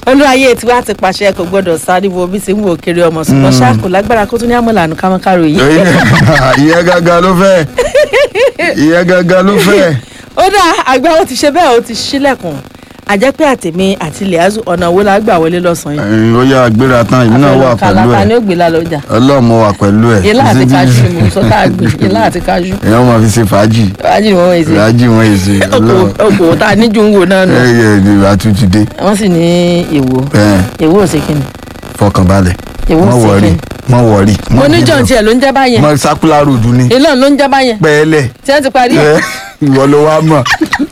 olúwayé tiwa ti pàṣẹ kò gbọdọ̀ sáré wo bí ti ń wo kiri ọmọ ṣùgbọ́n ṣáà kò lágbára kó tún ní àmọ̀lànà kámọ́kárò yìí. ìyẹn gangan ló fẹ́ ìyẹn gangan ló fẹ́. ó dá àgbà ó ti ṣe bẹ́ẹ̀ ó ti ṣílẹ̀kùn àjẹpẹ́ àtẹ̀mí àti lẹ́àzù ọ̀nà wo la gbà wọlé lọ́sàn-án yìí. ẹ̀yin ó yá gbéra tán èmi náà wà pẹ̀lú kàlàkà ni ẹ̀ ó gbé lálọ́jà ọlọ́mọ wà pẹ̀lú ẹ̀ ilá àti Títí- kájú ni mò ń sọ tá a gbé ilá àti kájú èèyàn máa fi ṣe fàájì wájú ni wọ́n wọ̀ èsì fàájì wọn èsì ọlọ́run okòwò tá a níjú ń wò náà nù ẹ yẹ ìdìbò àtúntìdé wọ́n sì ní èwo ẹ èwo ò sí kíni fọkànbalẹ̀ Èwo mọ sì wọrí kí? mọ wọrí. mo ní john tiẹ̀ ló ń jẹ́ báyẹn mọ sakula road ni ìlànà ló ń jẹ́ báyẹn pẹ́ẹ́lẹ̀ tí wọ́n ti parí ẹ̀ ẹ ìwọ ló wá mọ̀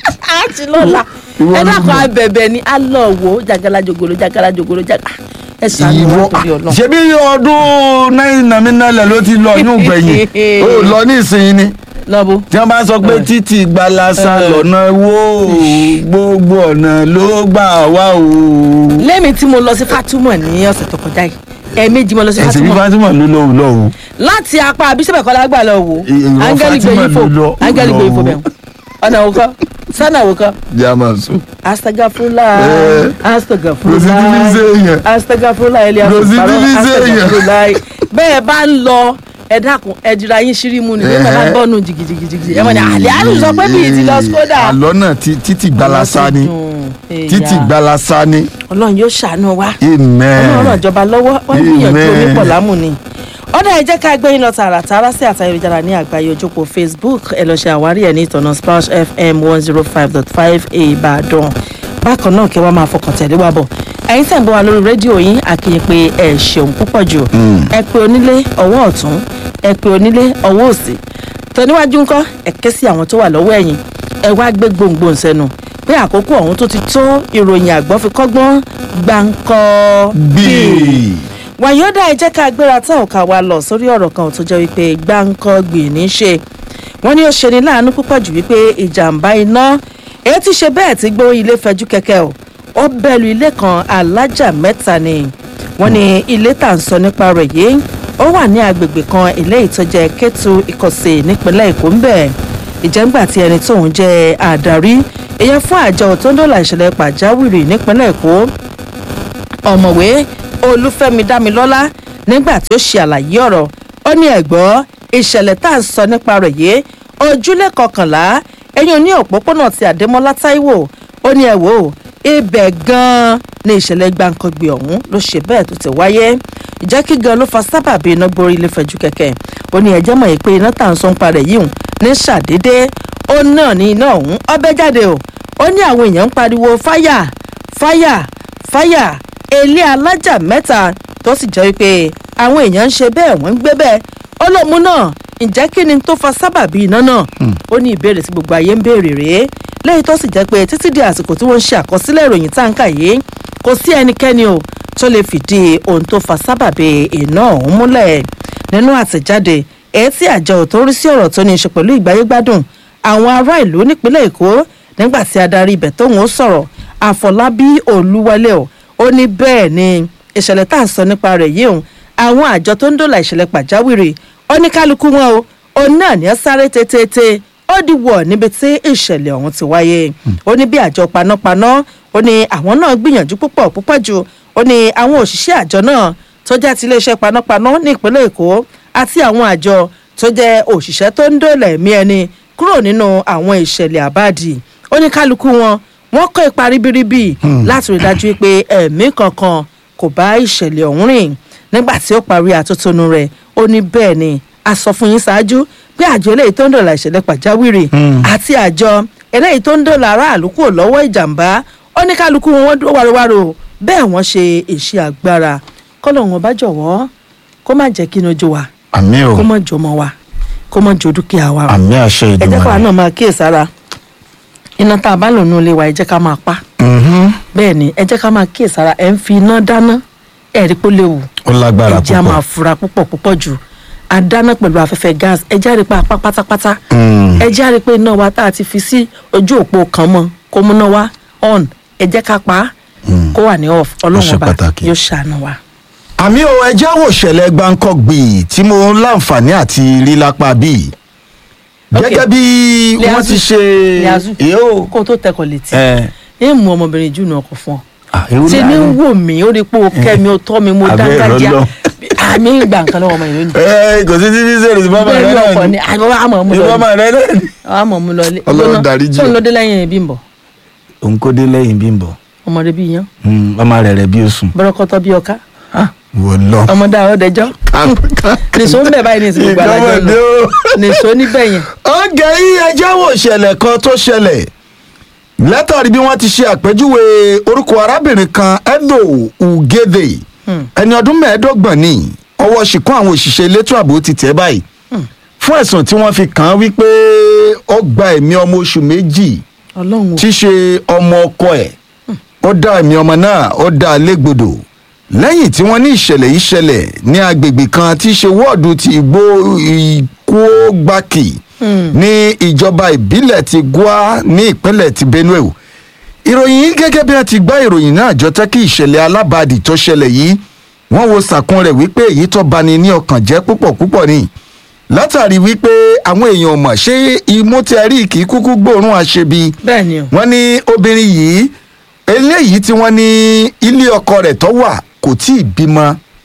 àti lọ́la Ìwọ ẹ ló dákun mọ̀. abẹ̀bẹ̀ ni a lọ wo jagala jogolo jagala jogolo jagala ẹ sànù ìwọ wọn torí ọlọ́run ṣebí ọdún náírà nàmínálẹ̀ ló ti lọ inú gbẹ̀yìn ó lọ ní ìsinyìí ni lọ́bù tí wọ́n bá sọ pé Eh. títì gbalasa Eh. lọ́nà wo gbogbo ọ̀nà ló gbà wá o. lẹ́mi tí mo lọ sí Fatima ní ọ̀sẹ̀ tó kọjá yìí ẹ̀ẹ̀mejì mo lọ sí ẹ̀sìn bí Fatima Fatima ló lọ lọ o. láti apá abisabẹ kọlá gbà lọ wò Ìwọ áńgẹ́lì Fatima gbé yín fò ló lọ- áńgẹ́lì gbé yín fò lọ bẹ̀rù ọ̀nà òkọ sọ́nà òkọ jamasu. astagafula Eh. astagafula Rositilize yẹn. astagafula elias Rositilize yẹn. astagafula bẹ́ẹ̀ bá ń lọ ẹ dákun ẹ dira yín ṣírímù ni bẹ́ẹ̀ bá ń bọ́ọ̀nù jìgìjìgìjì ẹ mọ̀ ní àlẹ́ àrùn sọ pé bíi ti lọ skoda. àlọ́ náà ti- títì gbalasa ni títì gbalasa ni. ọlọ́run yóò ṣàánú wa amen. ọlọ́run ìjọba lọ́wọ́ wọ́n gbìyànjú Amen. onípọ̀ lámù ni. ọ̀dà ẹ jẹ́ ká gbé yín lọ tààràtàrà sí àtà ayélujára ní àgbáyé ojúpọ̀ facebook ẹ lọ ṣe àwárí ẹ̀ ní ìtọ̀nà splash fm one zero five dot five ìbàdàn bákan náà kí wọ́n máa fọkàn tẹ̀lé wa bọ̀ ẹ̀yin tẹ̀ ń bọ̀ wá lórí rédíò yín àkìyè pé ẹ ṣeun púpọ̀ jù ẹ pé onílé ọwọ́ ọ̀tún ẹ pé onílé ọwọ́ òsì tọ́níwájú ńkọ́ ẹ ké sí àwọn tó wà lọ́wọ́ ẹ̀yìn ẹ wá gbé gbòǹgbò sẹ́nu pé àkókò ọ̀hún tó ti tó ìròyìn àgbọ̀ fi kọ́gbọ́n gbáǹkọ́ bíi. wàyọ́dà ẹ jẹ́ ká gbéra tá ò ká wa lọ sórí ọ̀rọ̀ kan tó jẹ́ wípé gbáǹkọ́ gbìn ní ṣe wọ́n ní ó ṣe ní láàánú púpọ̀ jù wípé ìjàmbá iná èyí ti ṣe bẹ́ẹ̀ tí gbó ilé fẹjú kẹ̀kẹ́ o ó bẹ̀lù ilé kan alájà mẹ́ta ni wọ́n ní ilé tà ń sọ nípa rẹ̀ yìí ó wà ní agbègbè kan eléyìí tó jẹ́ Kétu Ìkọ̀sẹ̀ nípínlẹ̀ Èkó ń bẹ̀ ìjẹ́ngbà tí ẹni tóun jẹ́ àdarí ìyẹn fún àjọ tó ń dọ́là ìṣẹ̀lẹ̀ pàjáwìrì nípínlẹ̀ Èkó ọ̀mọ̀wé olúfẹ́mi dámilọ́lá nígbà tí ó ṣe àlàyé ọ̀rọ̀ ó ní ẹ̀gbọ́ ìṣẹ̀lẹ̀ tá à ń sọ nípa rẹ̀ yìí ojúlé kọkànlá ẹ̀yìn ní òpópónà ti àdémọ́lá táíwò ó ní ẹ wò ó ibẹ̀ gan-an ni ìṣẹ̀lẹ̀ gbàǹkangbè ọ̀hún ló ṣe bẹ́ẹ̀ tó ti wáyé ìjẹ́ kí gan ló fa sábàbí iná gborí ilé fẹ̀jú kẹ̀kẹ́ ó ní ẹ̀jẹ̀ mọ̀ yìí pé iná tá à ń sọ ń parẹ̀ yìí hùn ní ṣàdédé ó náà ní iná ọ̀hún ọbẹ̀ jáde o ó ní àwọn èèyàn ń pariwo fáyà fáyà fáyà ilé alájà mẹ́ta tó sì jẹ́ wípé àwọn èèyàn ń ṣe bẹ́ẹ̀ wọ́n ń gbé bẹ́ẹ̀ ó lóun náà ǹjẹ́ kí ni tó fa sábàbí iná náà ó ní ìbéèrè tí gbogbo ayé ń béèrè rèé lẹ́yìn tó sì jẹ́ pé títí di àsìkò tí wọ́n ń ṣe àkọsílẹ̀ ìròyìn táǹkà yìí kò sí ẹnikẹ́ni o tó lè fìdí ohun tó fa sábàbí iná ọ̀hún múlẹ̀ nínú àtẹ̀jáde èyí tí àjọ tó ń rí sí ọ̀rọ̀ tó ní í ṣe pẹ̀lú ìgbáyégbádùn àwọn ará ìlú nípínlẹ̀ èkó nígbà tí adarí ibẹ̀ tóun ó sọ̀rọ̀ àfọlábí olúwalẹ̀ o ó ní bẹ́ẹ̀ ni ìṣẹ̀lẹ̀ tá à ń sọ nípa rẹ̀ yìí òun àwọn àjọ tó ń dòlà ìṣẹ̀lẹ̀ pàjáwìrì ó ní kálukú wọn o òun náà ní ẹ sáré tètè ó di wọ̀ níbi tí ìṣẹ̀lẹ̀ ọ̀hún ti wáyé ó ní bí àjọ panápaná ó ní àwọn náà gbìyànjú púpọ̀ púpọ̀ jù ó ní àwọn òṣìṣẹ́ àjọ náà tó jẹ́ ti iléeṣẹ́ panápaná ní ìpínlẹ̀ èkó àti àwọn àjọ tó jẹ́ òṣìṣẹ́ tó ń dòlà ẹ̀mí ẹni kúrò nínú àwọn ìṣẹ̀lẹ̀ àbáàdì ó ní kálukú wọn wọ́n kó ipa ribiribi láti rí dájú pé ẹ̀mí kankan kò bá ìṣẹ̀lẹ̀ ọ̀hún rìn nígbà tí ó parí àtótónu rẹ̀ ó ní bẹ́ẹ̀ ni a sọ fún yín ṣáájú pé àjọ eléyìí tó ń dọ̀là ìṣẹ̀lẹ̀ pàjáwìrì àti àjọ eléyìí tó ń dọ̀là aráàlú kúrò lọ́wọ́ ìjàmbá ó ní kálukú wọn wọ́n dúró wárowáro bẹ́ẹ̀ wọ́n ṣe iṣẹ́ agbára kọ́lọ̀ wọn bá jọ̀wọ́ kó má jẹ́ kí inú ojú wa àmì o kó má jọmọ wa kó má jọ dúkìá wa àmì àṣẹ ẹ jẹ́ káwa ìdùnnú. náà máa kíyèsára iná tá a bá lò nínú ilé wa ẹ jẹ́ ká máa pa bẹ́ẹ̀ ni ẹ jẹ́ ká máa kíyèsára ẹ̀ ń fi iná dáná ẹ̀ rí pé ó léwu ó lágbára ẹ jẹ́ a máa púpọ̀. fura púpọ̀ púpọ̀ jù a dáná pẹ̀lú afẹ́fẹ́ gas ẹ jẹ́ a rí pé apá pátápátá Mm. ẹ jẹ́ a rí pé iná wa tá a ti fi sí ojú òpó kan mọ́ kó múná wá on ẹ jẹ́ ká pa á kó wà ní off Ó ọlọ́run ṣe ọba pàtàkì. yóò ṣàánú wa. àmì o ẹjẹ́ wò ṣẹlẹ̀ gbáǹkọ́gbì tí mo láǹfààní àti rí lápá bíi Ok. gẹ́gẹ́ bí wọ́n Liazu. ti ṣe Liazu yóò kó o tó tẹkọ̀ létí ẹ ẹ mú ọmọbìnrin jù náà kọ fún ọ Ah, ewu ṣe ní láàrin. wò mí ó rí pé o kẹ́ mi ó tọ́ mi mo Abẹ́ dángájá ìrọ̀lọ́. àmì ìgbà nǹkan lọ́wọ́ ọmọ ìlú ni ẹ kò sí títí sẹ́rẹ̀ sí bàbá rẹ bẹ́ẹ̀ ni ọkọ náà ni ni àwọn àmọ̀ mú lọ ìbámu rẹ náà ni. àmọ̀ mú lọ ilé Ọlọ́run dáríjì. tó ń lọ dé lẹ́yìn Bímbọ́ òun kó dé lẹ́yìn Bímbọ́ ọmọdé bí yan ọmọ rẹ̀ rẹ̀ bí oṣù. bọ́rọ́kọ́tọ́ bí ọká wọ́n lọ. ọmọdé àwọn ọdẹjọ́ nìṣó ń bẹ̀ báyìí ní ìsìnkú gbàdájọ́ Ìjọba lọ dé o. nìṣó níbẹ̀ yẹn ọ̀gẹ̀ yìí ẹjẹ́ wò ṣẹlẹ̀ kan tó ṣẹlẹ̀ látàrí bí wọ́n ti ṣe àpèjúwe orúkọ arábìnrin kan Edo Ugede ẹni ọdún mẹ́ẹ̀ẹ́dọ́gbọ̀n ní ọwọ́ ṣìkún àwọn òṣìṣẹ́ elétò ààbò ti tẹ̀ báyìí fún ẹ̀sùn tí wọ́n fi kàn án wípé ó gba ẹ̀mí ọmọ oṣù méjì ọlọ́run o tí í ṣe ọmọ ọkọ ẹ̀ ó dá ẹ̀mí ọmọ náà ó dá a légbodò lẹ́yìn tí wọ́n ní ìṣẹ̀lẹ̀ yìí ṣẹlẹ̀ ní agbègbè kan tí í ṣe wọ́ọ̀dù ti igbó ìkógbákì ní ìjọba ìbílẹ̀ ti Gwa ní ìpínlẹ̀ ti Benue o ìròyìn yìí gẹ́gẹ́ bí a ti gbá ìròyìn náà jọ tẹ́ kí ìṣẹ̀lẹ̀ alábàádì tó ṣẹlẹ̀ yìí wọ́n wo sàkún rẹ̀ wípé èyí tó bani ní ọkàn jẹ́ púpọ̀ púpọ̀ ni látàrí wípé àwọn èèyàn mọ̀ ṣé imú tí a rí kì í kúkú gbóòórùn àṣebi bẹ́ẹ̀ ni o wọ́n ní obìnrin yìí eléyìí tí wọ́n ní ilé ọkọ rẹ̀ tó wà kò tí ì bímọ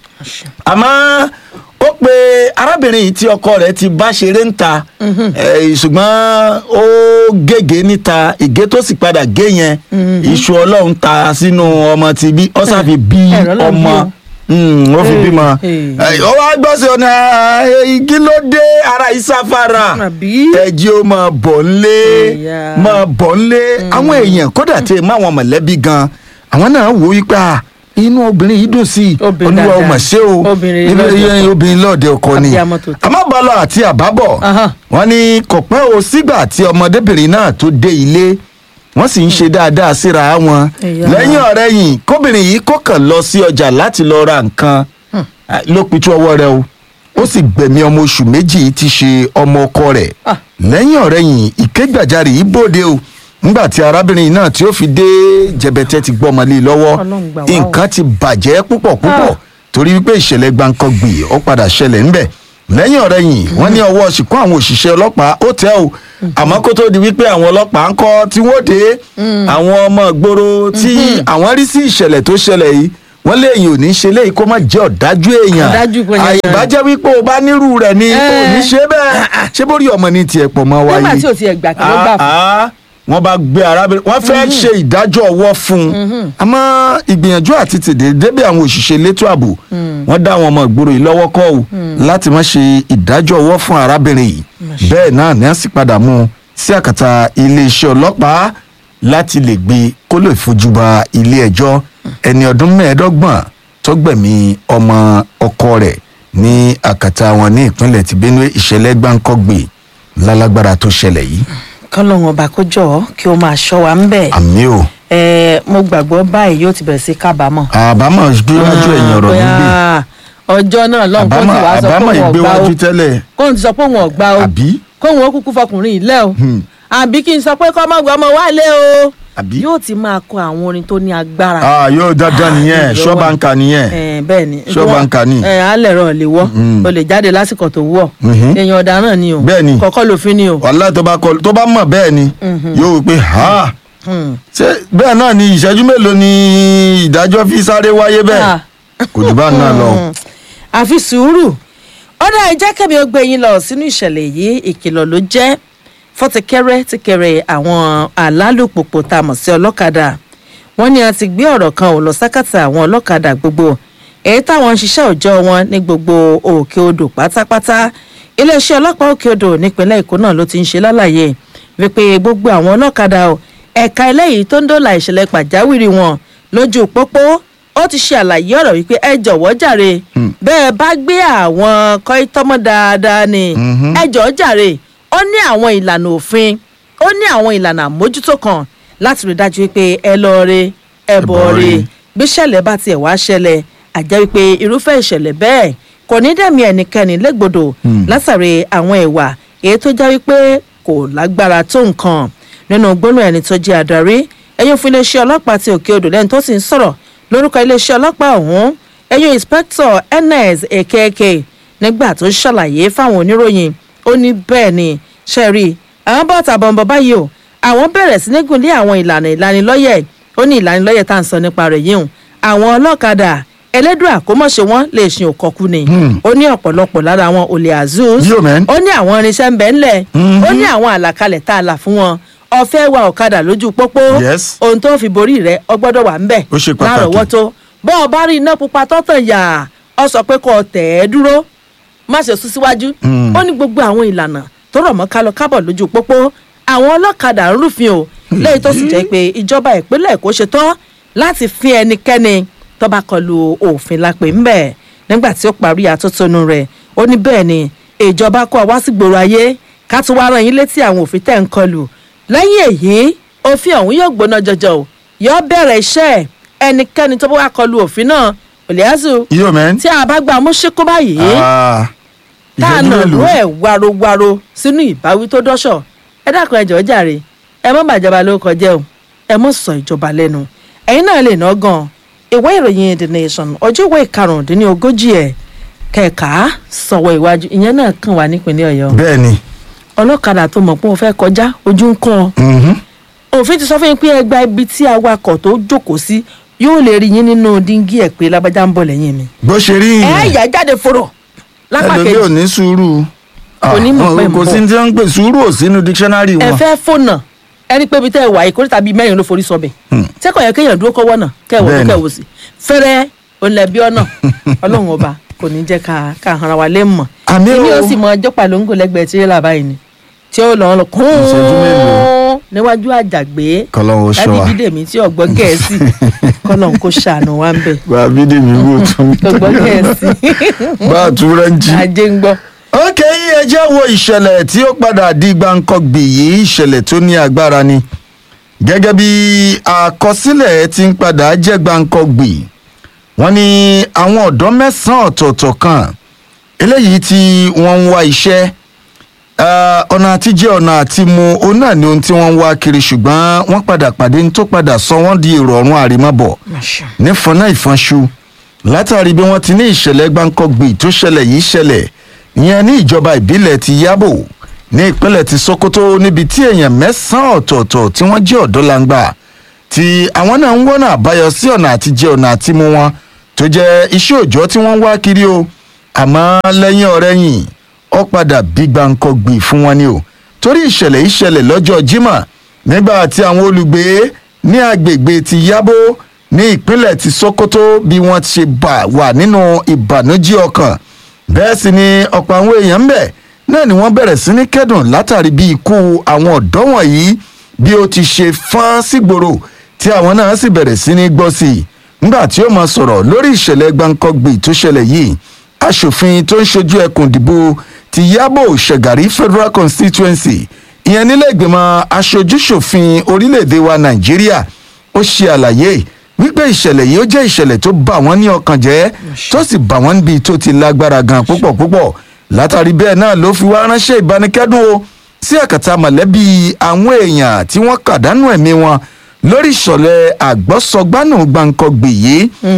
àmọ́ ó pe arábìnrin yìí tí ọkọ rẹ̀ ti bá ṣeré ń ta eh, ṣùgbọ́n ó gègé níta ìgé tó sì padà gé yẹn iṣu ọlọ́run ta sínú ọmọ ti bí ó sàfi bí ẹ̀rọ ló ń bí ọmọ o. Mm, ó fi Eh, bímọ eh. Eh, ó wá gbọ́ sí ọ̀nà eh, igi ló dé ara ìsáfara àbí ẹjí ó máa bọ̀ ńlé Ìyá. máa bọ̀ ńlé àwọn èèyàn kódà tí má àwọn mọ̀lẹ́bí gan àwọn náà wò ó pé à, inú obìnrin yìí dùn sí i Obìnrin olúwa ó dáadáa. mà ṣe o Obìnrin Ilé- lọ́dẹ iye- ọkọ. obìnrin lọ́ọ̀dẹ ọkọ ni Abiyamọ tòótọ́. àmọ́ bọ́lá àti àbábọ̀ Aha. wọ́n ní kò pẹ́ o sígbà tí ọmọdébìnrin náà tó dé ilé wọ́n sì ń ṣe dáadáa síra wọn Ìyá. lẹ́yìn ọ̀rẹ́ yìí kóbìnrin yìí kó kàn lọ sí ọjà láti lọ ra nǹkan Ah, ló pitú ọwọ́ rẹ̀ o ó sì gbẹ̀mí ọmọ oṣù méjì tí ṣe ọmọ ọkọ rẹ̀ Ah. lẹ́yìn ọ̀rẹ́ yìí ìkégbàjarè yìí bòde o nígbà tí arábìnrin náà tí ó fi dé jẹbẹtẹ ti gbọ́ ọmọlé lọ́wọ́ Ọlọ́run gbà wá o. nǹkan ti bàjẹ́ púpọ̀ púpọ̀ Ah. torí wípé ìṣẹ̀lẹ̀ gbàǹkangbì ó padà ṣẹlẹ̀ ńbẹ̀ lẹ́yìn ọ̀rẹ́ yìí wọ́n ní ọwọ́ ṣìkún àwọn òṣìṣẹ́ ọlọ́pàá ó tẹ́ o àmọ́ kó tó di wípé àwọn ọlọ́pàá ń kọ́ tí wọ́n dé àwọn ọmọ ìgboro tí àwọn rí sí ìṣẹ̀lẹ̀ tó ṣẹlẹ̀ yìí wọ́n léyìn ò ní ṣe léyìí kó má jẹ́ ọ̀dájú èèyàn Ọ̀dájú pé yẹn- àyèbájẹ́ wípé o bá nírú rẹ̀ ni ò ní Eh. ṣe bẹ́ẹ̀ ṣé bórí ọmọ ní tiẹ̀ pọ̀ mọ́ wáyé nígbà tí ò tiẹ̀ gbà kí ló gbà fún Ah, ah, wọ́n bá gbé arábìnrin wọ́n fẹ́ ṣe ìdájọ́ ọwọ́ fún un àmọ́ ìgbìyànjú àti tèdè débí àwọn òṣìṣẹ́ elétò ààbò wọ́n dá àwọn ọmọ ìgboro yìí lọ́wọ́ kọ́ ò láti má ṣe ìdájọ́ ọwọ́ fún arábìnrin yìí bẹ́ẹ̀ náà ní a sì padà mú un sí àkàtà iléeṣẹ́ ọlọ́pàá láti lè gbé kó lè fojú ba ilé ẹjọ́ ẹni ọdún mẹ́ẹ̀ẹ́dọ́gbọ̀n tó gbẹ̀mí ọmọ ọkọ rẹ̀ ní àkàtà wọn ní ìpínlẹ̀ ti Benue ìṣẹ̀lẹ̀ gbáǹkọ́gbè lálágbára tó ṣẹlẹ̀ yìí kọ́lọ́hún ọba kó jọ ọ́ kí ó máa ṣọ́ wa ń bẹ̀. àmì o ẹ mo gbàgbọ́ báyìí yóò ti bẹ̀rẹ̀ sí kábàámọ̀. àbámọ̀ gbéwájú ẹ̀yìn ọ̀rọ̀ nígbè Bóyá ọjọ́ náà lọ́hùn kó àbámọ̀ ti wá sọ pé àbámọ̀ òun ọ̀gbá o ìgbéwájú tẹ́lẹ̀ kóun ti sọ pé òun ọ̀gbá o àbí kóun ó kúkú fọkùnrin yìí lẹ́ o àbí kí n sọ pé kọ́ ọmọ ọmọ wa lé o àbí yóò ti máa kọ àwọn orin tó ní agbára. ah yóò dandan nìyẹn ìlú wa. ṣọ́bàǹkà nìyẹn ẹ bẹ́ẹ̀ ni Ṣọ́bàǹkà ni. ẹ alẹ́ rọ̀ lè wọ́ Mm. o lè jáde lásìkò tó wọ̀ Mhm. èèyàn ọ̀daràn ni o Bẹ́ẹ̀ ni. kọ́kọ́ lòfin ni o. wàhálà tó bá kọ tó bá mọ̀ bẹ́ẹ̀ ni yóò wí pé ha Hmm. ṣé bẹ́ẹ̀ náà ni ìṣẹ́jú mélòó ni ìdájọ́ fi sáré wáyé bẹ́ẹ̀ Ah. kò jù bá náà lọ. Mm. àfi sùúrù ọ̀dà ẹ̀jẹ̀ kẹ́mi ó gbé yín lọ sínú ìṣẹ̀lẹ̀ yìí ìkìlọ̀ ló jẹ́ fọ́tìkẹ́rẹ́ tìkẹrẹ àwọn alálùpùpù tá a mọ̀ sí ọlọ́kadà wọ́n ní a ti gbé ọ̀rọ̀ kan ò lọ sákàtà àwọn ọlọ́kadà gbogbo èyí táwọn ń ṣiṣẹ́ òòjọ́ wọn ní gbogbo òkè odò pátápátá iléeṣẹ́ ọlọ́pàá òkè odò nípínlẹ̀ èkó náà ló ti ń ṣe lálàyé wípé gbogbo àwọn ọlọ́kadà ò ẹ̀ka eléyìí tó ń dóòlà ìṣẹ̀lẹ̀ pàjáwìrì wọn lójú pópó ó ti ṣe àlàyé ọ̀rọ̀ wípé ẹ jọ̀wọ́ jàre bẹ́ẹ̀ bá gbé àwọn kọ́ítọ́mọ́ dáadáa ni ẹ jọ̀ọ́ jàre ó ní àwọn ìlànà òfin ó ní àwọn ìlànà àmójútó kan láti rí dájú wípé ẹ lọ re ẹ bọ̀ bọ̀ re re. bí ṣẹlẹ̀ bá tiẹ̀ wá ṣẹlẹ̀ àjẹ́ wípé irúfẹ́ ìṣẹ̀lẹ̀ bẹ́ẹ̀ kò ní dẹ̀mí ẹnikẹ́ni légbodò látàrí àwọn ìwà èyí tó já wípé kò lágbára tó nǹkan nínú gbólóhùn ẹni tó jẹ́ adarí ẹ̀yìn fún iléeṣẹ́ ọlọ́pàá ti òkè odò lẹ́ni tó sì ń sọ̀rọ̀ lórúkọ iléeṣẹ́ ọlọ́pàá ọ̀hún ẹ̀yìn inspector ns ekeke nígbà tó ṣàlàyé fáwọn oníròyìn ó ní bẹ́ẹ̀ ni ṣẹ́rí àwọn bọ́ọ̀tà bọ̀m̀bọ̀ báyìí o àwọn bẹ̀rẹ̀ sí ní gùn lé àwọn ìlànà ìlanilọ́yẹ̀ ó ní ìlanilọ́yẹ̀ tá à ń sọ nípa rẹ̀ yìí hùn àwọn ọlọ́kadà ẹlẹ́dùn àkómọ̀ṣe wọn lè ṣe òkọ̀kú ni Hmm. ó ní ọ̀pọ̀lọpọ̀ lára wọn olè azus Yo, man. ó ní àwọn irinṣẹ́ ń bẹ ńlẹ̀ Mhm. ó ní àwọn àlàkalẹ̀ tá a là fún wọn ọ̀fẹ́ wa ọ̀kadà lójú pópó Yes. ohun tó fi borí rẹ̀ ọgbọ́dọ̀ wà ń bẹ̀ Ó ṣe pàtàkì. lárọ̀ọ́wọ́tó bọ́ ọ bá rí iná pupa tọ́tàn yà ọ sọ pé kó o tẹ̀ ẹ́ dúró má ṣe sún síwájú Mm. ó ní gbogbo àwọn ìlànà tó rọ̀ mọ́ kálọ kábọ̀ lójú pópó àwọn ọlọ́kadà ń rúfin o lẹ́yìn tó sì jẹ́ pé ìjọba ìpínlẹ̀ èkó ṣe tán láti fi ẹnikẹ́ni tó bá kọlu òfin lápè ńbẹ̀ nígbà tí ó parí àtótónu rẹ̀ ó ní bẹ́ẹ̀ ni ìjọba kó wá sí gbòòrò ayé ká tún wá rán yín létí àwọn òfin tẹ̀ ń kọlù lẹ́yìn èyí òfin ọ̀hún yóò gbóná jọjọ o yóò bẹ̀rẹ̀ iṣẹ́ ẹ̀ ẹnikẹ́ni tó bá wá kọlu òfin náà òlíàzù Yo, man. tí a bá gba amúṣekú báyìí Ah, tá a ìṣẹ́jú nà mélòó? ló ẹ̀ warowaro sínú ìbáwí tó dọ́ṣọ̀ ẹ dákun ẹ jọ̀ọ́ jàre ẹ mọ́ bàjọba ló kọjá o ẹ mọ́ sọ ìjọba lẹ́nu ẹ̀yin náà lè ná gan ìwé ìròyìn the nation ọjọ́ ìwé ìkarùndínlógójì ẹ̀ kẹ̀ka sọ̀wọ́ iwájú ìyẹn náà kàn wá nípínlẹ̀ ọ̀yọ́ bẹ́ẹ̀ ni ọlọ́kadà tó mọ̀ pé ó fẹ́ kọjá ojú ń kàn ọ́ Mhm. òfin ti sọ fún yín pé ẹgbà ibi tí awakọ̀ tó jókòó sí yóò lè rí yín nínú díngí ẹ̀ pé lágbájá ń bọ̀ lẹ́yìn mi bó ṣe rí ẹ yìnyín yà jáde fòrò lápá ẹlòmíì ò kejì ní sùúrù Kò ní mọ̀ Ah, pé ń kò bọ̀. sí ní tí wọ́n ń pè sùúrù ò sínú dictionary ẹ wọn. fẹ́ fònà ẹni pé ibi tẹ́ ẹ wà ìkórè tàbí mẹ́rin ló forí sọbẹ̀ Hmm. sẹ́kọ̀ yẹ kéèyàn dúró kọ́wọ́ náà kẹ́wọ́ Bẹ́ẹ̀ni. kẹ́wọ́ sí fẹ́rẹ́ ònlẹ̀bí ọ̀nà ọlọ́run ọba kò ní jẹ́ ká ká hanra wa lé mọ̀ Àmì èmi o. ó sì mọ ọjọ́ pàlóńgò lẹ́gbẹ̀ẹ́ tirẹ́là báyìí ni tí ó lọ́ọ́ lọ kún Ìṣẹ́jú mélòó? níwájú àjàgbé Kọ́lọ́run ó ṣọ́ wa. láti bídèmí tí ọ̀gbọ́n gẹ̀ẹ́sì kọ́lọ́n kó ṣàánú wa ń bẹ̀ bá a bí dèmi wò tún ọ̀gbọ́n gẹ̀ẹ́sì bá a tún rẹ́ǹjì. ajé ń gbọ́. ok ẹ jẹ́ wo ìṣẹ̀lẹ̀ tí ó padà di gbàǹkangbì yìí ìṣẹ̀lẹ̀ tó ní agbára ni gẹ́gẹ́ bí àkọsílẹ̀ ti ń padà jẹ́ gbàǹkangbì wọ́n ní àwọn ọ̀dọ́ mẹ́sàn-án ọ̀tọ̀ọ̀tọ̀ kan eléyìí tí wọ́n ń wá iṣẹ́ eh, ọ̀nà àtijẹ́ ọ̀nà àtimu òun náà ni ohun tí wọ́n ń wá kiri ṣùgbọ́n wọ́n padà pàdé ní tó padà sọ wọ́n di èrò ọ̀run àrímọ́bọ̀ nífọ̀nà ìfọ̀nṣu látàrí bí wọ́n ti ní ìṣẹ̀lẹ̀ gbáǹkọ́gbì tó ṣẹlẹ̀ yìí ṣẹlẹ̀ ìyẹn ní ìjọba ìbílẹ̀ ti yábò ní ìpínlẹ̀ ti sokoto níbi tí èèyàn mẹ́sàn-án ọ̀tọ̀ọ̀tọ̀ tí wọ́n jẹ́ ọ̀dọ́ langba tí àwọn náà ń wọ́nà àbáyọ sí ọ̀nà àtijẹ́ ọ̀nà àtimú wọn tó jẹ́ iṣẹ́ òòjọ́ tí wọ́n ń wá kiri o àmọ́ lẹ́yìn ọ̀rẹ́yìn ó padà bí gbáǹkọ́gbì fún wọn ni o torí ìṣẹ̀lẹ̀ yìí ṣẹlẹ̀ lọ́jọ́ jímọ̀ nígbà tí àwọn olùgbé ní agbègbè ti yábò ní ìpínlẹ̀ ti sokoto bí wọ́n ti ṣe bà wà nínú ìbànújẹ́ ọkàn bẹ́ẹ̀ sì ni ọ̀pọ̀ àwọn èèyàn ń bẹ̀ náà ni wọ́n bẹ̀rẹ̀ sí ní kẹ́dùn látàrí bí ikú àwọn ọ̀dọ́ wọ̀nyí bí ó ti ṣe fọ́n sígboro tí àwọn náà sì bẹ̀rẹ̀ sí ní gbọ́ sí i nígbà tí ó máa sọ̀rọ̀ lórí ìṣẹ̀lẹ̀ gbàǹkọ́gbì tó ṣẹlẹ̀ yìí aṣòfin tó ń ṣojú ẹkùn ìdìbò ti yábò ṣẹ̀gàrí federal constituency ìyẹn nílẹ̀ ìgbìmọ̀ aṣojúṣòfin orílẹ̀-èdè wa nàìjíríà ó ṣe àlàyé wípé ìṣẹ̀lẹ̀ yìí ó jẹ́ ìṣẹ̀lẹ̀ tó bà wọ́n ní ọkàn jẹ́ tó sì bà wọ́n níbi tó ti lágbára gan púpọ̀ púpọ̀ látàrí bẹ́ẹ̀ náà ló fi wá ránṣẹ́ ìbánikẹ́dùn o sí àkàtà mọ̀lẹ́bí àwọn èèyàn tí wọ́n kàdánù ẹ̀mí wọn lórí ìṣọ̀lẹ̀ àgbọ́sọgbánù gbàǹkọ̀gbì yìí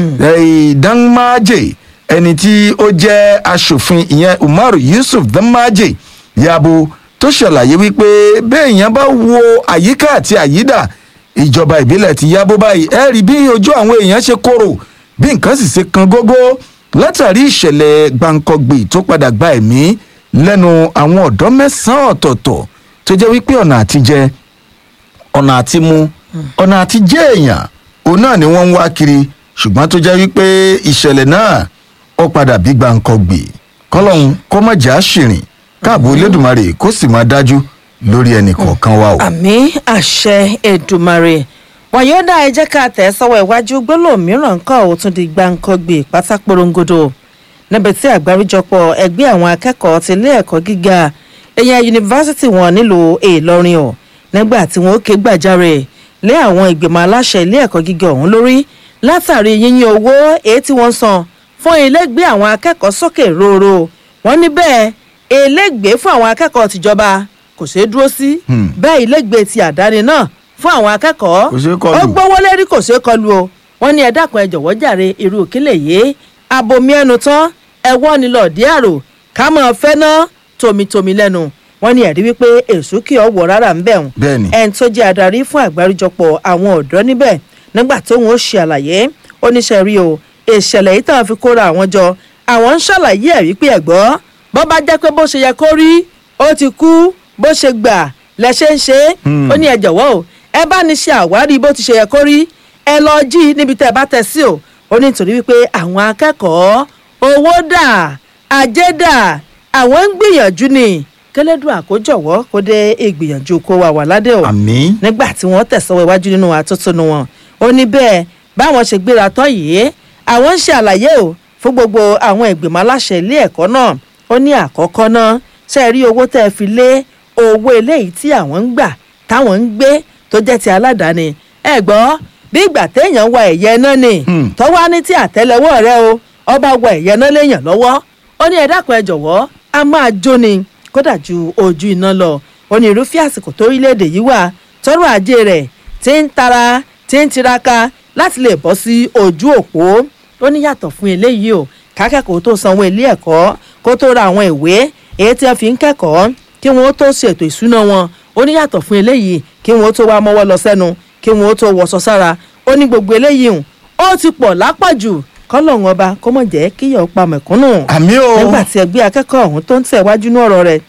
ìdánmájè ẹni tí ó jẹ́ aṣòfin ìyẹn umaru yusuf dánmájè yabo tó ṣàlàyé wípé béèyàn bá wo àyíká àti àyídà ìjọba ìbílẹ̀ ti yábó báyìí ẹ rí bí ojú àwọn èèyàn ṣe korò bí nǹkan sì ṣe kan gógó látàrí ìṣẹ̀lẹ̀ gbàǹkọ̀gbì tó padà gba ẹ̀mí lẹ́nu àwọn ọ̀dọ́ mẹ́sàn-án ọ̀tọ̀ọ̀tọ̀ tó jẹ́ wípé ọ̀nà àtijẹ ọ̀nà àtimu ọ̀nà àtijẹ́ èèyàn òun náà ni wọ́n ń wá kiri ṣùgbọ́n tó jẹ́ wípé ìṣẹ̀lẹ̀ náà ó padà bí gbàǹkọ̀gbì kọ́lọ́hún kó má jà á ṣìrìn káàbò elédùnmarè kó sì máa dájú lórí ẹnì kọ̀ọ̀kan wa o. àmì àṣẹ èdùmarè wàyọ́dà ẹ jẹ́ ká tẹ̀ sọ́wọ́ iwájú gbólóhùn mìíràn nǹkan ò tún di gbàǹkangbè pátákórongodo níbi tí àgbáríjọpọ̀ ẹgbẹ́ àwọn akẹ́kọ̀ọ́ ti ilé ẹ̀kọ́ gíga ẹ̀yà yunifásitì wọn nílùú ìlọrin o nígbà tí wọn ó ké gbàjarè lé àwọn ìgbìmọ̀ aláṣẹ ilé ẹ̀kọ́ gíga ọ̀hún lórí látàrí yíyín owó èyí tí wọ́n san fún ilégbé àwọn akẹ́kọ̀ọ́ sókè róró wọ́n ní bẹ́ẹ̀ ilégbé fún àwọn akẹ́kọ̀ọ́ tìjọba kò ṣeé dúró sí Hmm. bẹ́ẹ̀ ilégbé ti àdáni náà fún àwọn akẹ́kọ̀ọ́ Kò ṣeé kọlù. ó gbówó lérí kò ṣeé kọlu o wọ́n ní ẹ dákun ẹ jọ̀wọ́ jàre irú òkìlẹ̀ yìí abomi ẹnu tán ẹ wọ́ ni lọ́ọ̀dí àrò ká mọ̀ fẹ́ ná tomitomi lẹ́nu wọ́n ní ẹ̀rí wípé èso kì ọ́ wọ̀ rárá ń bẹ̀ wọ́n Bẹ́ẹ̀ni. ẹni tó jẹ́ adarí fún àgbáríjọpọ̀ àwọn ọ̀dọ́ níbẹ̀ nígbà tóun ó ṣe àlàyé oníṣẹ́ rí o ìṣẹ̀lẹ̀ yìí tàn fi kóra àwọn jọ àwọn ń ṣàlàyé ẹ̀ wípé ẹ̀gbọ́ bó bá jẹ́ pé bó ṣe yẹ kó rí ó ti kú bó ṣe gbà lẹ́ṣẹ̀ ń ṣe é ó ní ẹ jọ̀wọ́ o ẹ bá ní ṣe àwárí bó ti ṣe yẹ kó rí ẹ lọ jí níbi tẹ́ ẹ bá tẹ̀ sí o ó ní nítorí wípé àwọn akẹ́kọ̀ọ́ owó dà ajé dà àwọn ń gbìyànjú ni kẹlẹ́dùn àkójọ̀wọ́ kó dé ìgbìyànjú kó wà wà ládé o àmín nígbà tí wọ́n tẹ̀sọ́wọ́ iwájú nínú àtúntún wọn ó ní bẹ́ẹ̀ báwọn ṣe gbéra tán yìí àwọn ń ṣe àlàyé o fún gbogbo àwọn ìgbìmọ̀ aláṣẹ ilé ẹ̀kọ́ náà ó ní àkọ́kọ́ náà ṣe rí owó tẹ́ ẹ fi lé owó eléyìí tí àwọn ń gbà táwọn ń gbé tó jẹ́ ti aládàáni ẹ gbọ́ bí ìgbà téèyàn wa ẹ̀yẹ náà ni Hmm. tọ́wá ní tí àtẹ́lẹwọ́ rẹ o ọba wa ẹ̀yẹ náà léèyàn lọ́wọ́ ó ní ẹ dákun ẹ jọ̀wọ́ a máa jóni kódà ju ojú iná lọ ó ní irúfẹ́ àsìkò tó orílẹ̀-èdè yìí wà tọ́rọ̀ ajé rẹ̀ tí ń tara tí ń tiraka láti lè bọ́ sí ojú òpó ó ní yàtọ̀ fún eléyìí o kákẹ́kọ̀ọ́ tó sanwó ilé ẹ̀kọ́ kó tó ra àwọn ìwé èyí tí wọ́n fi ń kẹ́kọ̀ọ́ kí wọ́n tó ṣètò ìṣúná wọn ó ní yàtọ̀ fún eléyìí kí wọ́n tó wá mọ́wọ́ lọ sẹ́nu kí wọ́n tó wọṣọ sára ó ní gbogbo eléyìí hùn ó ti pọ̀ lápọ̀jù kọ́lọ́hún ọba kó mọ̀ jẹ́ kíyọ̀ pa mẹ̀kúnnù àmín o nígbà tí ẹgbẹ́ akẹ́kọ̀ọ́ ọ̀hún tó ń tẹ̀wájú ní ọ̀rọ̀ rẹ̀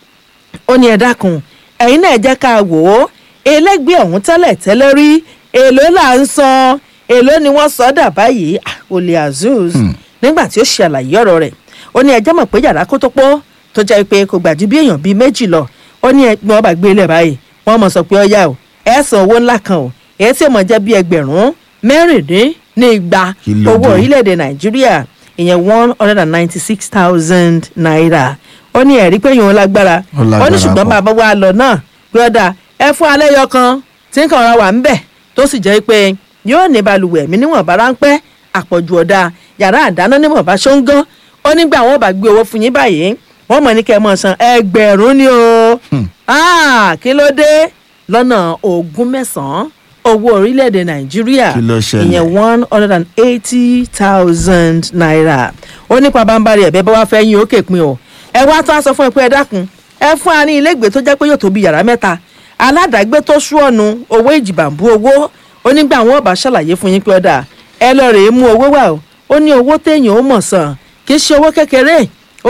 ó ní ẹ dákun ẹ̀yin náà jẹ́ ká wò ó ẹlẹ́gbẹ́ ọ̀hún tẹ́lẹ̀ tẹ́lẹ̀ rí èló là ń san èló ni wọ́n sọ dà báyìí Ah, olè azuz nígbà tí ó ṣe àlàyé ọ̀rọ̀ rẹ̀ ó ní ẹjẹ́ mọ̀ pé yàrá kó tó pọ̀ tó jẹ́ pé kò gbà ju bí èèyàn bíi méjì lọ ó ní ẹgbẹ́ ọba gbé ilẹ̀ báyìí wọ́n mọ̀ sọ pé ọ̀yà o ẹ̀ san owó ńlá kan o èyí tí ó mọ̀ jẹ́ bí ẹgbẹ̀rún mẹ́rìndín ní igba Kí ló owó dé? orílẹ̀-èdè nàìjíríà ìyẹn one hundred and ninety six thousand naira ó ní ẹ̀rí pé yòó lágbára Ó lágbára ó ní ṣùgbọ́n pọ̀. bàbá wa lọ náà pé ọ̀dà ẹ fún alẹ́ yọ kan tí ń kàn ra wà ń bẹ̀ tó sì jẹ́ pé yóò ní balùwẹ̀ mi níwọ̀nba ráńpẹ́ àpọ̀jù ọ̀dà yàrá àdáná níwọ̀nba ṣóńgán ó nígbà wọn bá gbé owó fún yín báyìí wọ́n mọ̀ ní kẹ́ ẹ mọ̀ san ẹgbẹ̀rún ni o Ah, kí ló dé lọ́nà ogún mẹ́sàn-án owó orílẹ̀-èdè nàìjíríà Kí ló ṣẹlẹ̀? ìyẹn one hundred and eighty thousand naira ó nípa bámbárì ẹ̀bẹ̀ bá wá fẹ́ yín òkè pin o ẹ wá tó a sọ fún ẹ pé ẹ dákun ẹ fún wa ní ilégbèé tó jẹ́ pé yóò tó bí yàrá mẹ́ta aládàágbé tó sú ọ̀nù owó ìjìbàǹbù owó onígbà àwọn ọba ṣàlàyé fún yín pé ọ̀dà ẹ lọ rèé mú owó wà o ó ní owó téèyàn ó mọ̀ sàn kì í ṣe owó kékeré